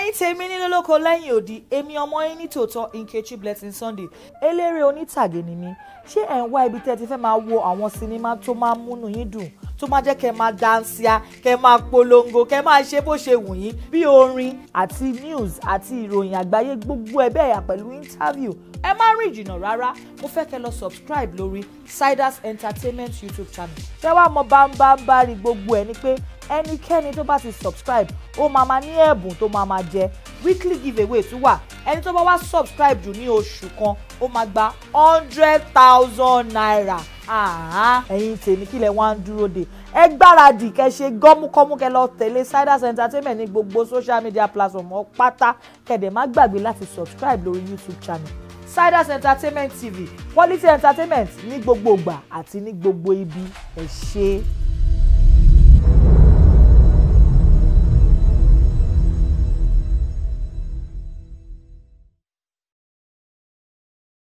ẹ̀yin tèmi nílé lóko lẹ́yìn òdì èmi ọmọ yín ní tòótọ́ Nkechi Blessing Sunday eléré onítàgé ni mí ṣé ẹ̀ ń wá ibi tẹ́ ẹ ti fẹ́ máa wo àwọn sinimá tó máa ń múnú yín dùn tó máa jẹ́ kẹ́ máa dansia kẹ́ máa polongo kẹ́ máa ṣe bó ṣe wù yín bí orin àti news àti ìròyìn àgbáyé gbogbo ẹ̀ bẹ́ẹ̀ pẹ̀lú interview ẹ má rìn jìnnà rárá mo fẹ́ kẹ́ lọ subscribe lórí Siders Entertainment YouTube channel kẹ́ wá mọ bámbámbá rí gbogbo ẹ̀ ni pé ẹnikẹ́ni tó bá ti subscribe ó máa ma ní ẹ̀bùn tó máa ma jẹ weekly giveaway tún wà ẹni tó bá wá subscribe jù ní oṣù kan ó máa gba hundred thousand naira ẹ̀yin tèmi kílẹ̀ wá ń dúró de ẹ gbáradì kẹ́ ṣe gọ́múkọ́mú kẹ́ lọ tẹ̀lé Siders Entertainment ní gbogbo social media platform ọ pátá kẹ̀dẹ̀ má gbàgbé láti subscribe lórí YouTube channel Siders Entertainment TV quality entertainment ní gbogbo ìgbà àti ní gbogbo ibi ẹ ṣé.